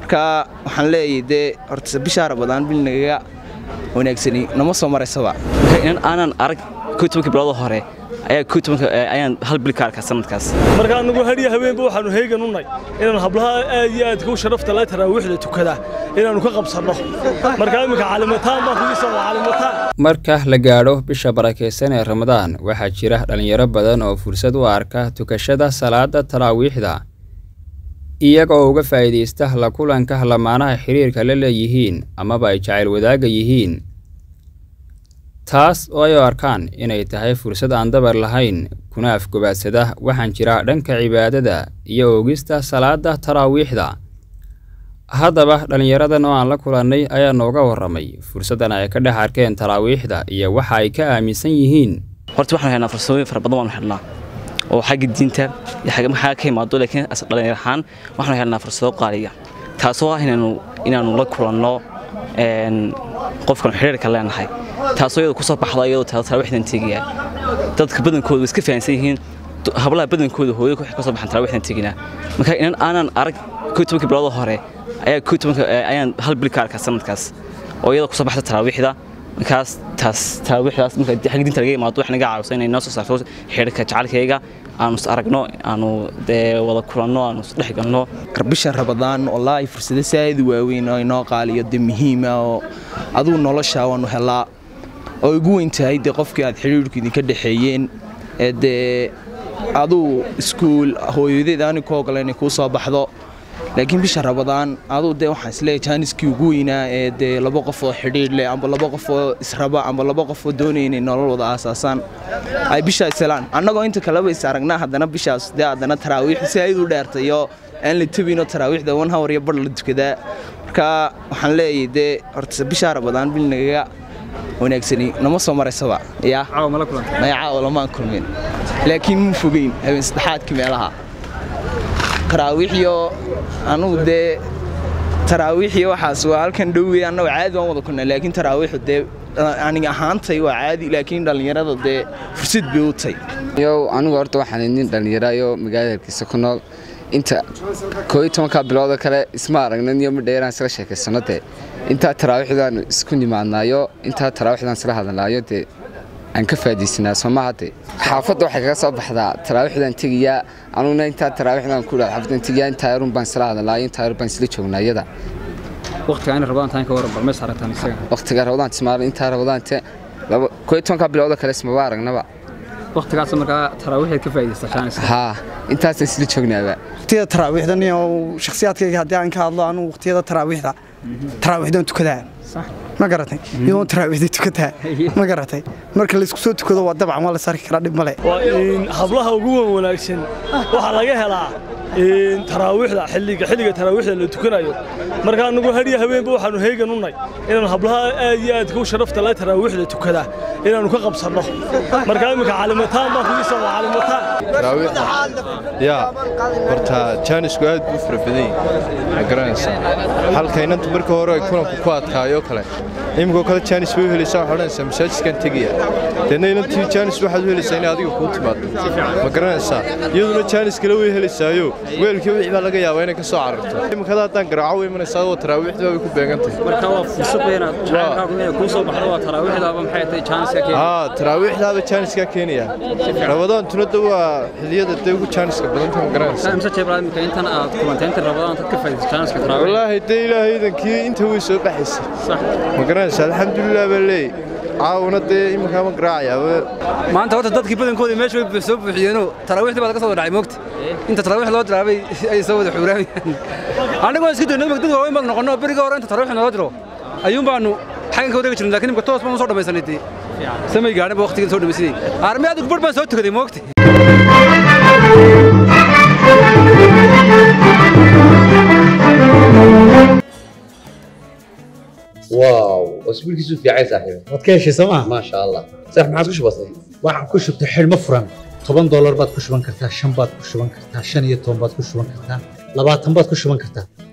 marka waxaan leeyahay dee horta bishaa rabadaan bil nagaga wanaagsani nama soo maraysaba inan aanan arag kow tobanka bilood hore ayaa kow tobanka ayaan hal bil ka arkaa sanadkaas marka anagu hadhiya habeenba waxaanu heegan u nay inaan hablaha aad iyo aadka u sharafta la taraawiixda tukada inaannu ka qabsanno marka iminka calimataan baan kugiisa waa calimataan marka la gaadho bisha barakaysan ee ramadaan waxaa jira dhallinyaro badan oo fursad u arka tukashada salaada taraawiixda iyaga oo uga faa'iidaysta la kulanka lamaanaha xiriirka la leeyihiin amaba ay jacayl wadaagga yihiin taas oo ay u arkaan inay tahay fursad aan dabar lahayn kuna afgobaadsada waxaan jira dhanka cibaadada iyo oogista salaada taraawiixda haddaba dhallinyaradan oo aan la kulannay ayaa nooga warramay fursaddan ay ka dhex arkeen taraawiixda iyo waxa ay ka aaminsan yihiin horta waxaanu helnaa farsamooyin fara badan waanu helnaa oo xagga diinta iyo xagga maxaa ka imaado laakiin dhalinyar ahaan waxaanu helnaa fursado qaaliya taasoo ah inaanu inaanu la kulanno qofkan xiriirka leenahay taasoo iyada kusoo baxda iyadoo taraawiixdan tegaya dadka badankooda way iska fahansan yihiin hablaha badankooda hooyo waxay kasoo baxaan taraawiixdan teginaa marka inan aanan arag kow tobanka bilood hore ayaa kow tobanka ayaan hal bil ka arkaa sanadkaas oo iyada kusoo baxda taraawiixda markaas taas taraawiixdaas marka xagga diinta laga imaado wax naga caawiso inay noo soo saarto xiriirka jacaylkayga aanu is aragno aanu dee wada kulanno aanu is dhex galno bisha rabadaan wallaahi fursado saa'id waaweyn oo inoo qaaliyo dee muhiima oo adugu nolosha waanu helaa oo igu weyn tahay dee qofkii aad xidhiirku idinka dhexeeyeen ee dee aduu iskuul hooyadeed aani ku ogola inay kuu soo baxdo laakiin bisha rabadaan aduu dee waxaan isleeyahay jaaniskii ugu weynaa ee dee laba qof oo xidhiir leh amba laba qof oo israba amba laba qof oo doonaya inay nolol wada aasaasaan ay bishaa ishelaan annagoo inta kaleba is aragnaa haddana bishaas dee haddana taraawiix si ayd u dheertayo aan la tebinoo taraawiixda wan hawar iyo bar la tukadaa marka waxaan leeyahay dee horta bishaa rabadaan bil nagaga wanaagsani nama soo maraysaba yaa maya caawa lamaan kulmin laakiin mu fogeyn habeen saddexaadkii meelaha taraawiixyo anugu dee taraawiixyo waxaas waa halkan dhowey annago caadi waan wada kulnaa laakiin taraawiixu dee aniga ahaantay waa caadi laakiin dhallinyarada dee fursad bay u tay yow anigu horta waxaan nin dhallinyarayo magaalada hargeysa ku nool inta koo iyo tobanka biloodo kale isma aragnan iyo midheeraan isla sheekaysano dee intaa taraawiixdaan isku nimaadnaayo intaa taraawiixdaan isla hadalnaayo dee aan ka faadaysanaa soomaha dee xaafadda waxay kaga soo baxdaa taraawiixdaan tegayaa anuguna intaa taraawiixdaan ku dhaha xaafaddan tegayaa intaa yarun baan isla hadalnaayo intaa yarun baan isla joognaa iyada waqtiga in rabadaan taan ka waran balmees aragtaan isaga waqtiga rabadaan tismaalo intaa rabadaante laba koo iyo tobanka bilooda kale ismaba aragnaba waqtigaas markaa taraawiixeed ka faa'iidaysta jaanis haa intaasaan isla joognaaba waqtiyada taraawiixdan iyo shakhsiyaadkayga haddii aan ka hadlo anugu waqtiyada taraawiixda taraawiixdan tukadaa ma garatay iyadoo taraawiixda tukataa ma garatay marka laysku soo tukado waa dabcan waa la sarki karaa dhib male waa in hablaha ugu wan wanaagsan waxaa laga helaa taraawiixda xilliga xilliga taraawiixda la tukanayo marka anagu hadhiya habeenba waxaanu heegan u nay inaan hablaha aad iyo aadka u sharafta la taraawiixda tukada inaannu ka qabsanno marka iminka calimataan baan kugiisa waa calimataan taraawiixda yaa horta jaanisku aad buu fara badan yahay ma garanaysaa halka inanta marka hore ay kulanku ku adkaayo kale iminkoo kale jaanis bay u helaysaa waxaa odhanaysaa masaajidkan tegaya deedna inantii jaanis waxaad u helaysaa inay adiga kuu timaado ma garanaysaa iyaduna jaanis kale way helaysaayo weelkii wixii baa laga yaabaa inay ka soo cararto iminkada haddaan garaaco way imanaysaa oo taraawiixda bay ku beegan tahay marka waa fursad bayna jacaylkaagu inay kuu soo baxdo waa taraawiixdaaba maxay tahay jaaniska keenaya haa taraawiixdaaba jaaniskaa keenaya rabadaan tunada waa xiliyada dee ugu jaaniska badanta ma garanaysaa imse jeeblaad imika intan aad kulantay inta rabadaan dad ka faa'iidaysta jaaniska taraawiix wallaahi dee ilaahay idankii inta way soo baxaysa ma garanaysaa alxamdulilah baa leey caawuna dee iminkaa ma garaacayaaba maanta horta dadkii badankooda meesha way soo buuxiyeenoo taraawiixdii baa laga soo wada dhacay moogta inta taraawiix loo dilaabay ay soo wada xuuraamayaan annagoo iska dayno dad waaweyn baan noqonno beriga hore inta taraawiix naloo diro ayuun baanu xagan ka wareegi jirnay laakiin imika toos baan u soo dhammaysanay dee samay gaadhin ba waqtigan soo dhammaysanay armi adigu bar baan soo tukaday moogta واو اسبوعك في عايز صاحبي waad ka heshay sooma ما شاء الله صح ما عاد وش بصير waxaan ku shubtay xidhmo furan toban doolar baad ku shuban kartaa shan baad ku shuban kartaa shan iyo toban baad ku shuban kartaa labaatan baad ku shuban kartaa